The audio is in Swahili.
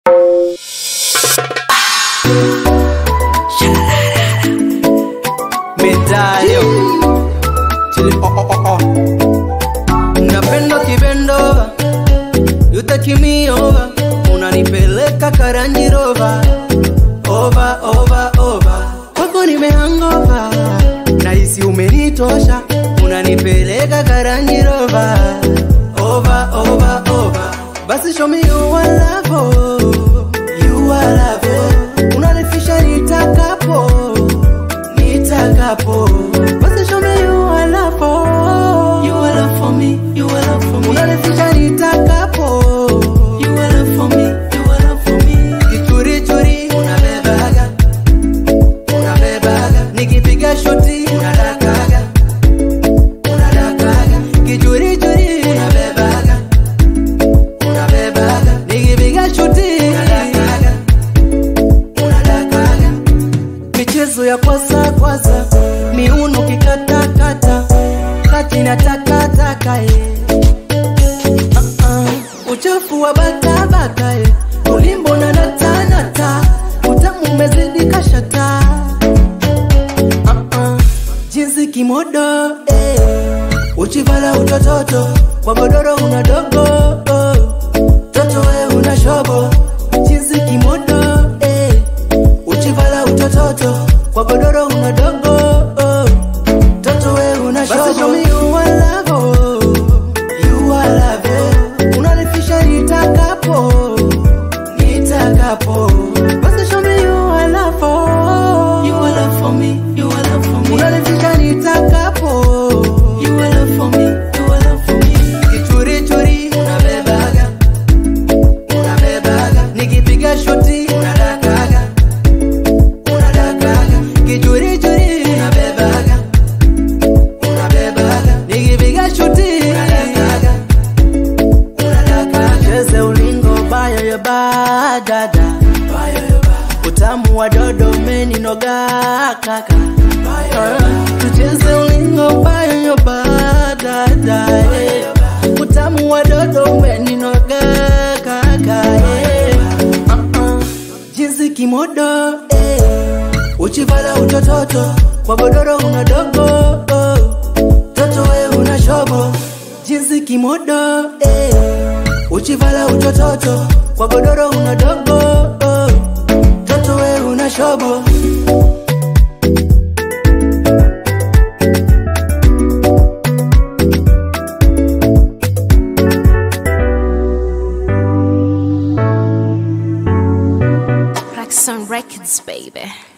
Medallo Chili oh oh oh oh Napenda kibendova You take me over Unanipeleka karanji rova Over over over Kwako nimehangova Nahisi umenitosha Unanipeleka karanji rova Over over over Basi show me you are love oh. You are love oh. Unanifisha nitakapo nitakapo basi show me you are love for you are love for me you are love for me unanifisha nitakapo you are love for me you are love for me kichuri churi unabebaga unabebaga nikipiga shoti unadakaga unadakaga kichuri churi unabebaga unabebaga nikipiga shoti unadakaga unadakaga michezo ya kwasa kwasa miuno kikatakata kati na takataka eh. uh-uh. uchafu wa bakabaka eh. ulimbo na natanata utamu umezidi kashata uh-uh. jinsi kimodo eh. uchivala utototo kwa godoro una dogo oh. toto we una shobo jinsi kimodo eh uchivala utototo kwa godoro una dogo oh. toto we una shobo show me you are love oh. you are love oh. unanifisha nitakapo nitakapo basi show me you are love oh. you are love for me you are love for me unanifisha nitakapo you are love for me you are love for me kichuri churi unabebaga unabebaga nikipiga shoti unadakaga unadakaga kichurichuri unabebaga unabebaga nikipiga shuti unadakaga unadakaga cheze ulingo bayo yo badada utamu wa dodo meninoga kaka tucheze ulingo bayo yo badada eh. utamu wa dodo meninoga kaka eh. uh-uh. jinsi kimodo eh. uchivala utototo kwa godoro una dogo oh. toto we una shobo jinsi kimodo eh. uchivala utototo kwa godoro una dogo oh. toto we una shobo Roxanne Records, baby.